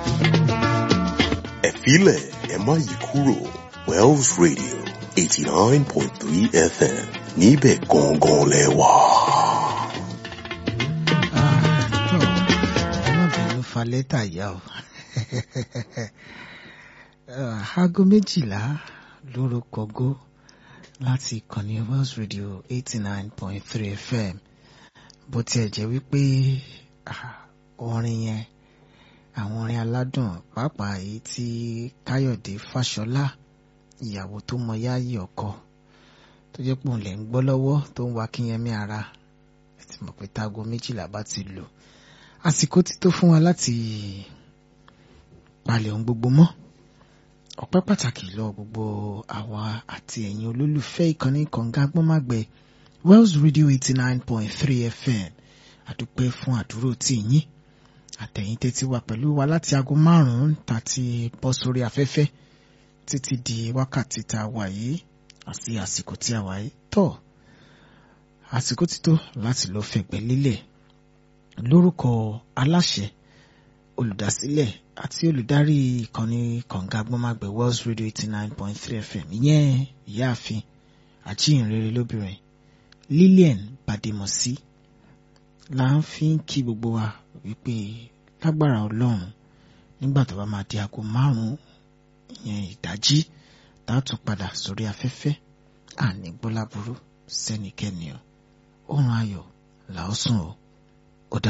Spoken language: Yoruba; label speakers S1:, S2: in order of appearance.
S1: ẹ filẹ̀ ẹ má yí kúrò Wells Radio eighty nine point three FM níbẹ̀ gangan lẹ wà.
S2: ọmọbìnrin fa lẹ́tà yá o aago méjìlá lórúkọ gó láti ìkànnì Wells Radio eighty nine point three FM bó tiẹ̀ jẹ́ wípé orin yẹn àwọn orin aládùn pàápàá èyí tí Káyọ̀dé Fáṣọlá ìyàwó tó mọ yáàyè ọkọ tó jẹ́ pé òun lè ń gbọ́ lọ́wọ́ tó ń wa kíyẹmí ara ẹ ti mọ̀ pé táago méjìlá bá ti lò àsìkò ti tó fún wa láti palẹ̀ ohun gbogbo mọ́ ọpẹ́ pàtàkì lọ gbogbo àwa àti ẹ̀yin olólùfẹ́ ìkànnì kànga gbọ́nmágbẹ́ Wells Radio eighty nine point three FM àdúpẹ́ fún àdúró tí yín àtẹ̀yìn tẹ́tí wa pẹ̀lú wa láti aago márùn-ún tàti bọ́ sórí afẹ́fẹ́ títí di wákàtí tá a wà yìí àti àsìkò tí a wà yìí tọ́ àsìkò ti tó láti lọ fẹ̀gbẹ́ lélẹ̀ lórúkọ aláṣẹ olùdásílẹ̀ àti olùdarí ìkànnì kànga gbọ́nmágbẹ́ Wells Radio eighty nine point three FM ìyẹn ìyáàfin àjíǹrere lóbìnrin Lillian Bademọsí là ń fi ń kí gbogbo wa wípé lágbára Ọlọ́run nígbà tó bá máa di aago márùn-ún ìyẹn ìdájí tá a tún padà sórí afẹ́fẹ́ àní gbọ́láburú sẹ́nikẹ́ni o oorun ayọ̀ là ó sùn o.